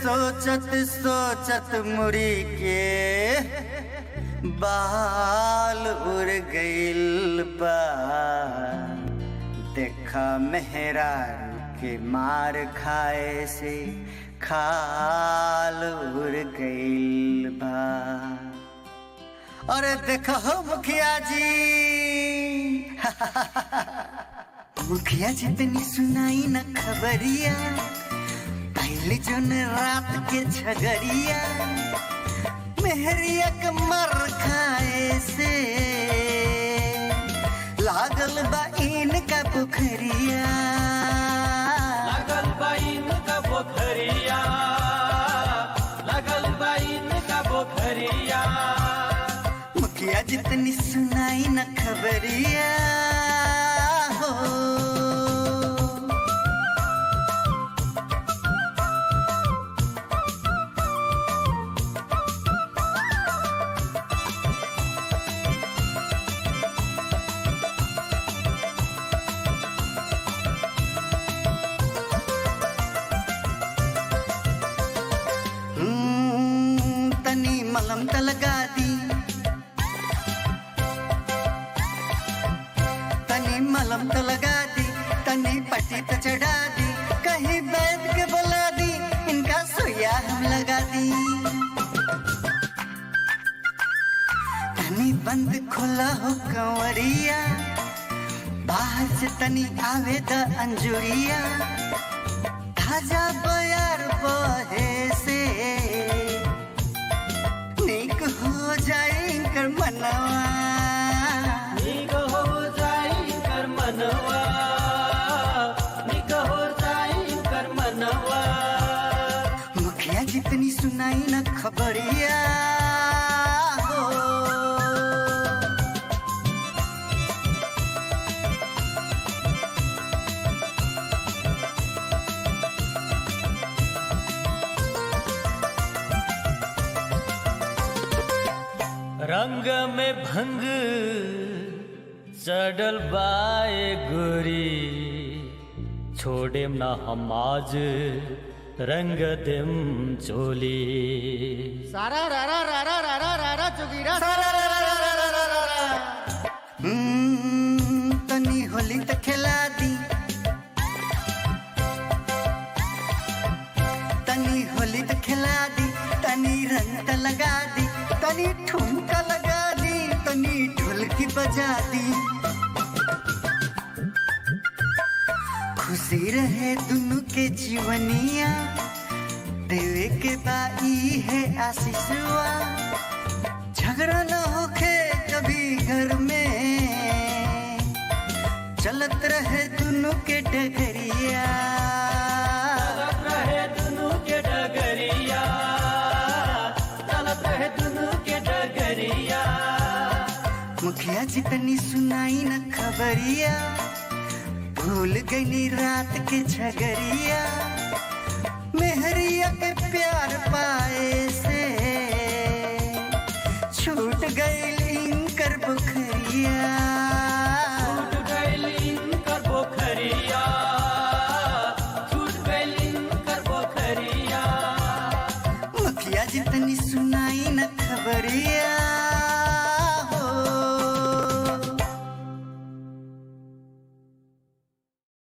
सोचत सोचत मुड़ी के बाल उड़ गइल बा देखा मेहरा के मार खाए से खाल उड़ गइल बा अरे देखो हो मुखिया जी मुखिया जितनी सुनाई न खबरिया पहले जो न रात के झगड़िया मेहरिया के मर खाए से लागल बा इनका पोखरिया लगल बाइन का पोखरिया लगल बाइन का पोखरिया मुखिया जितनी सुनाई न खबरिया हो हम्म, तनी मलम त लगा दी तनी मलम त लगा दी तनी पट्टी त चढ़ा दी कहीं बैठ के बुला दी इनका सोया हम लगा दी तनी बंद खुला हो कंवरिया बाहर से तनी आवे द अंजुरिया ताजा बयार बहे से निक हो जाए कर मनवा निक हो जाई कर मनवा निक हो जाई कर मनवा मुखिया जितनी सुनाई न खबरिया हो रंग में भंग चढ़ल बाए गोरी छोड़े ना हम आज रंग देम चोली सारा रारा रारा रारा रारा चुगीरा हम्म, तनी होली त खिला दी तनी होली त खिला दी तनी रंग त लगा दी तनी ठुमका लगा दी तनी ढोलकी बजा दी खुशी रहे दुनु के जीवनिया देवे के बाई है आशीषवा झगड़ा न होखे कभी घर में चलत रहे दोनों के डगरिया चलत रहे दुनू के डगरिया चलत रहे दुनू के डगरिया मुखिया जितनी सुनाई न खबरिया भूल गई रात के झगरिया मेहरिया के प्यार पाए से छूट गई इनकर बुखरिया छूट गइल इनकर पोखरिया छूट गइल इनकर पोखरिया मुखिया जितनी सुनाई न खबरिया